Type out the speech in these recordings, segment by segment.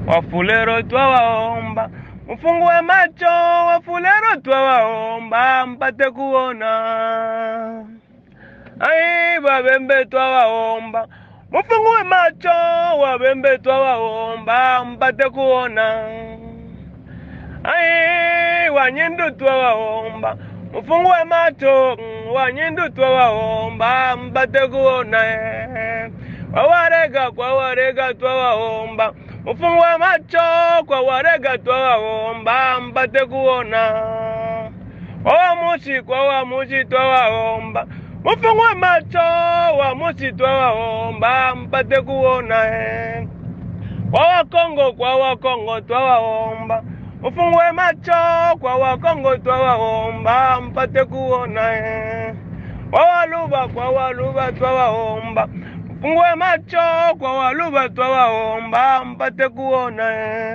Wafulero twawaomba mfungue macho, Wafulero twawaomba mpate kuona. Ai, Wabembe twawaomba mufungue macho, Wabembe twawaomba mpate kuona. Ai, Wanyindu twawaomba mufungue macho, Wanyindu twawaomba mpate kuona. Wawarega kwa warega twawaomba mufungue macho, kwa warega twawaomba mpate kuona. Wawamushi kwa wamushi twawaomba mufungue macho, wamushi twawaomba mpate kuona. Kwa Wakongo kwa Wakongo twawaomba mufungue macho, kwa Wakongo twawaomba mpate kuona. Kwa Waluba kwa Waluba twawaomba mufungue macho, kwa Waluba twawaomba mpate kuona.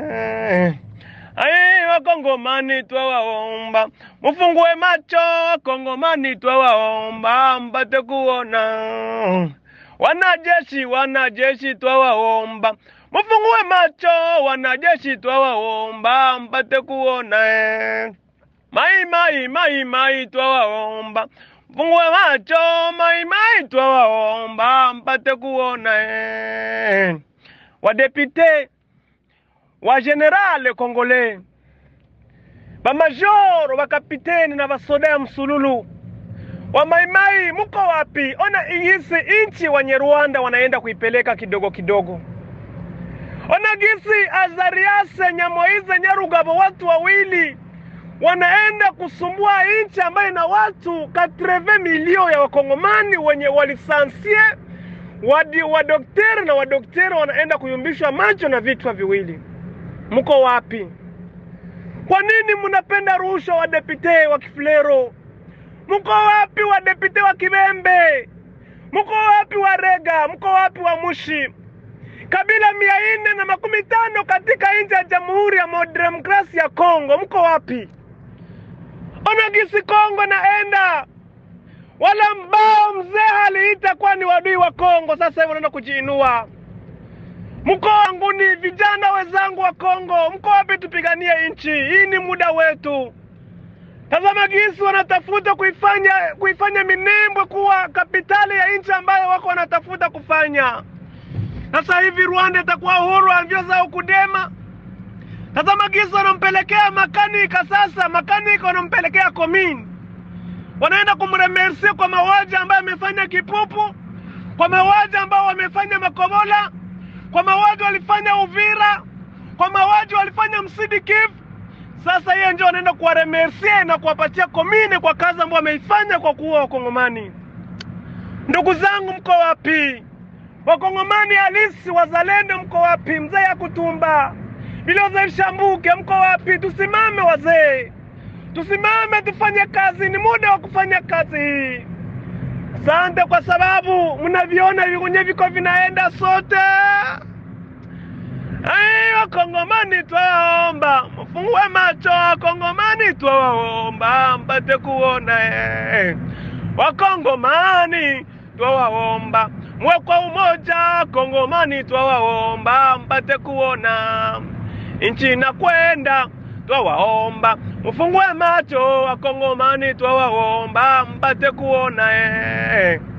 Ai, Wakongomani twawaomba mufungue macho, Wakongomani twawaomba mpate kuona. Wanajeshi, wanajeshi twawaomba mufungue macho, wanajeshi twawaomba mpate kuona. Mai mai mai mai twawaomba mufungue macho, mai mai twawaomba mpate kuona. Wadepite wa generale Kongole, bamajoro, bakapiteni na basoda ya msululu wa maimai, muko wapi? Ona igisi inchi wenye Rwanda wanaenda kuipeleka kidogo kidogo. Ona gisi Azariase Nyamoize Nyarugabo, watu wawili wanaenda kusumbua inchi ambayo ina watu 80 milio ya wakongomani wenye walisansie wadi wadokteri na wadokteri wanaenda kuyumbishwa macho na vichwa viwili. Mko wapi? Kwa nini mnapenda rushwa, wadepite wa Kifulero? Mko wapi wadepite wa Kibembe? Mko wapi wa Rega? Mko wapi wa Mushi? Kabila mia nne na makumi tano katika nchi ya Jamhuri ya Demokrasia ya Kongo, mko wapi? Ona gisi Kongo naenda wala mbao mzee aliita kuwa ni wadui wa Kongo, sasa hivi wanaenda kujiinua. Mko wangu ni vijana wenzangu wa Kongo, mko wapi? Tupiganie nchi hii, ni muda wetu. Tazama gisi wanatafuta kuifanya kuifanya Minembwe kuwa kapitali ya nchi ambayo wako wanatafuta kufanya. Sasa hivi Rwanda itakuwa huru alivyoza ukudema. Tazama gisi wanampelekea makanika sasa, makanika wanampelekea komini, wanaenda kumremersi kwa mauaji ambayo amefanya Kipupu, kwa mauaji ambao wamefanya Makobola, kwa mauaji walifanya Uvira, kwa mauaji walifanya Msidi Kivu. Sasa hiyo ndio wanaenda kuwaremersie na kuwapatia komini kwa kazi ambayo wameifanya kwa kuua Wakongomani. Ndugu zangu, mko wapi? Wakongomani halisi wazalendo, mko wapi? Mzee ya kutumba Biloza Shambuke, mko wapi? Tusimame wazee, tusimame tufanye kazi, ni muda wa kufanya kazi hii. Asante kwa sababu mnaviona vikunye viko vinaenda sote. Ai, Wakongomani twawaomba mfungue macho, Wakongomani twawaomba mpate kuona. eh. Wakongomani twawaomba mwe kwa umoja, Kongomani twawaomba mpate kuona nchi inakwenda, twawaomba mfungue macho, Wakongomani twawaomba mpate kuona eh.